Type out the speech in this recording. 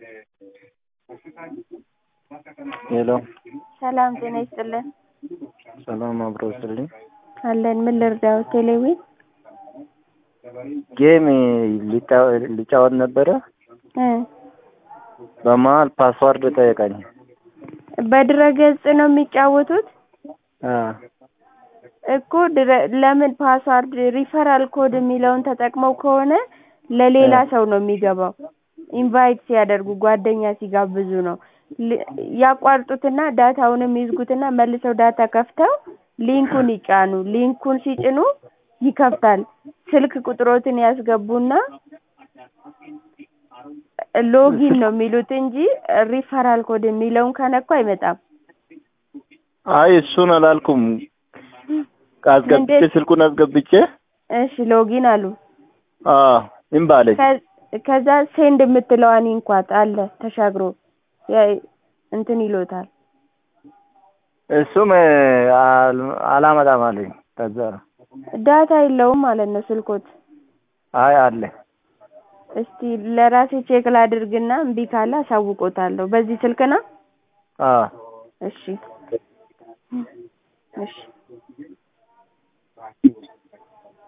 ሄሎ ሰላም ጤና ይስጥልን። ሰላም አብሮ ስልኝ አለን ምን ልርዳው? ቴሌዊ ጌም ሊጫወት ነበረ። እ በመሀል ፓስዋርድ ጠየቀኝ። በድረገጽ ነው የሚጫወቱት አ እኮ ድረ- ለምን ፓስዋርድ ሪፈራል ኮድ የሚለውን ተጠቅመው ከሆነ ለሌላ ሰው ነው የሚገባው። ኢንቫይት ሲያደርጉ ጓደኛ ሲጋብዙ ነው። ል- ያቋርጡትና ዳታውንም ይዝጉትና መልሰው ዳታ ከፍተው ሊንኩን ይጫኑ። ሊንኩን ሲጭኑ ይከፍታል። ስልክ ቁጥሮትን ያስገቡና ሎጊን ነው የሚሉት እንጂ ሪፈራል ኮድ የሚለውን ከነኩ አይመጣም። አይ እሱን አላልኩም። አስገብቼ እንዴት? ስልኩን አስገብቼ እሺ ሎጊን አሉ። አ እምቢ አለኝ። ከ- ከዛ ሴንድ የምትለዋን ይንኳት አለ ተሻግሮ ያ- እንትን ይሎታል። እሱም አል- አላመጣም አለኝ። ከዛ ነው ዳታ የለውም ማለት ነው ስልኮት። አይ አለ እስቲ ለራሴ ቼክ ላድርግና እምቢ ካለ አሳውቆታለሁ። በዚህ ስልክ ነው? አ እሺ እሺ